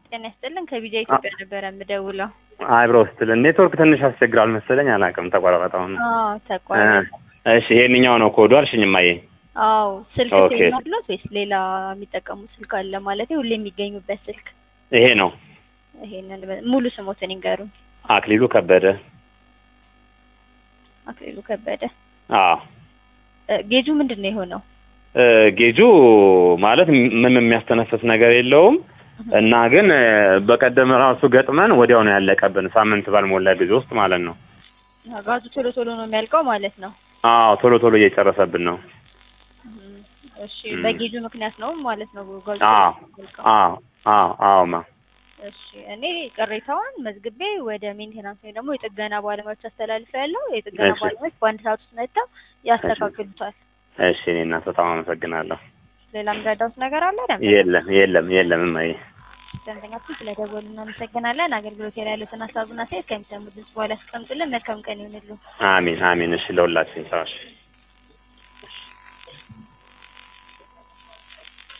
ጤና ይስጥልን ከቢጃ ኢትዮጵያ ነበረ የምደውለው። አይብሮ ስትል ኔትወርክ ትንሽ ያስቸግራል መሰለኝ፣ አላውቅም። ተቋረጠ አሁን። አዎ ተቋረጠ። እሺ ይሄንኛው ነው ኮዱ አልሽኝ እማዬ? አዎ ስልክ ኦኬ። ሴም አሉት ወይስ ሌላ የሚጠቀሙት ስልክ አለ? ማለት ሁሌ የሚገኙበት ስልክ ይሄ ነው። ይሄንን በ- ሙሉ ስሞትን ይንገሩኝ። አክሊሉ ከበደ። አክሊሉ ከበደ። አዎ እ፣ ጌጁ ምንድን ነው የሆነው? እ፣ ጌጁ ማለት ምንም የሚያስተነፍስ ነገር የለውም እና ግን እ፣ በቀደም ራሱ ገጥመን ወዲያው ነው ያለቀብን፣ ሳምንት ባልሞላ ጊዜ ውስጥ ማለት ነው። ጋዙ ቶሎ ቶሎ ነው የሚያልቀው ማለት ነው። አዎ ቶሎ ቶሎ እየጨረሰብን ነው። እም፣ እሺ እም። በጌጁ ምክንያት ነው ማለት ነው ጋዙ አዎ ቶሎ የሚያልቀው። አዎ አዎ አዎ ማ እሺ እኔ ቅሬታውን መዝግቤ ወደ ሜንቴናንስ ወይም ደግሞ የጥገና ባለሙያዎች አስተላልፈ ያለው የጥገና እሺ። ባለሙያዎች በአንድ ሰዓት ውስጥ መጥተው ያስተካክሉታል። እሺ እኔ እናት በጣም አመሰግናለሁ። ሌላ የምረዳውት ነገር አለ? ደንበኛ የለም የለም የለም እማዬ። ደንበኛችን ስለደወሉ እናመሰግናለን። አገልግሎት ላይ ያሉትን ሀሳቡና ሴት ከሚሰሙ ድምጽ በኋላ ያስቀምጡልን። መልካም ቀን ይሁንሉ። አሚን አሚን። እሺ ለሁላችን ሰዎች